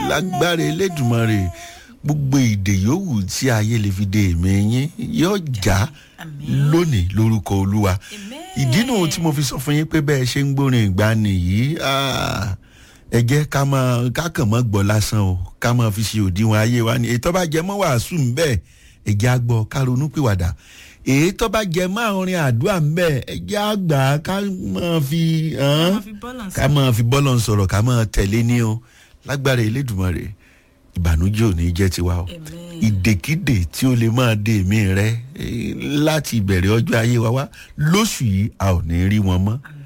lágbára elédùnmọ̀rè gbogbo ìdè yòówù tí ayé lè fi de èmi yín yóò já lónìí lórúkọ olúwa ìdí nù tí mo fi sọ fún yín pé bẹ́ẹ̀ ṣe ń gbórin ìgbani yìí ẹ jẹ́ ká máa ká kàn mọ́ gbọ́ lásán o ká máa fi ṣe òdiwọ̀n ayé wa ni ètò bá jẹ mọ́ wàásù ń bẹ́ẹ̀ ẹ jẹ́ àgbọ̀ ká ronú pìwàdà èyí tó bá jẹ mọ́ àwọn orin àdúrà ń bẹ́ẹ̀ ẹ jẹ́ àgbà ká máa fi ká máa fi bọ́lọ̀ ń sọ̀rọ̀ ká máa tẹ̀lé ní o lágbára elédùnmọ̀rè ìbànújẹ́ ò ní jẹ́ tiwa o ìdèkídè tí ó lè máa de èmi rẹ láti ìbẹ̀rẹ̀ ọjọ́ ayé wa wá lóṣù yìí a ò ní rí wọn mọ́